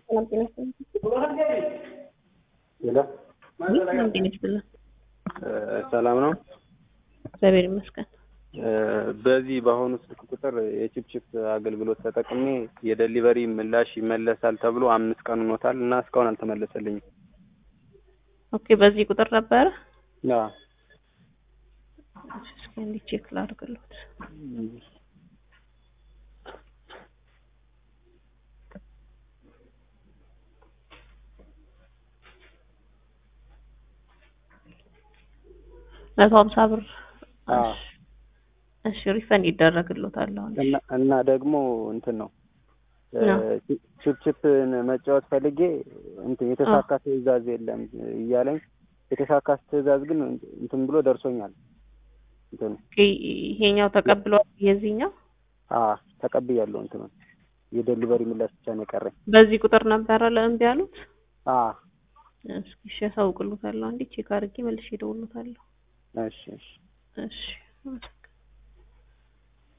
ሰላም ጤና ይስጥልኝ። ሄሎ ሰላም ጤና ይስጥልኝ። ሰላም ነው። እግዚአብሔር ይመስገን። በዚህ በአሁኑ ስልክ ቁጥር የቺፕቺፕ አገልግሎት ተጠቅሜ የደሊቨሪ ምላሽ ይመለሳል ተብሎ አምስት ቀን ሆኖታል እና እስካሁን አልተመለሰልኝም። ኦኬ፣ በዚህ ቁጥር ነበረ። አዎ። እስኪ አንዴ ቼክ ላድርግልዎት። መቶ ሀምሳ ብር አዎ። እሺ፣ ሪፈንድ ይደረግልዎታል አሁን። እና እና ደግሞ እንትን ነው ነው። ቺፕቺፕን መጫወት ፈልጌ እንትን የተሳካ ትዕዛዝ የለም እያለኝ የተሳካ ትዕዛዝ ግን እንትን ብሎ ደርሶኛል። እንትን ኦኬ፣ ይሄኛው ተቀብሏል። የዚህኛው አ ተቀብያለሁ። እንትን የደሊቨሪ ምላሽ ብቻ ነው የቀረኝ። በዚህ ቁጥር ነበረ ለእምቢ ያሉት። አ እስኪ እሺ፣ ያሳውቅልዎታለሁ። አንዴ ቼክ አድርጌ መልሼ እደውልልዎታለሁ። እሺ እሺ እሺ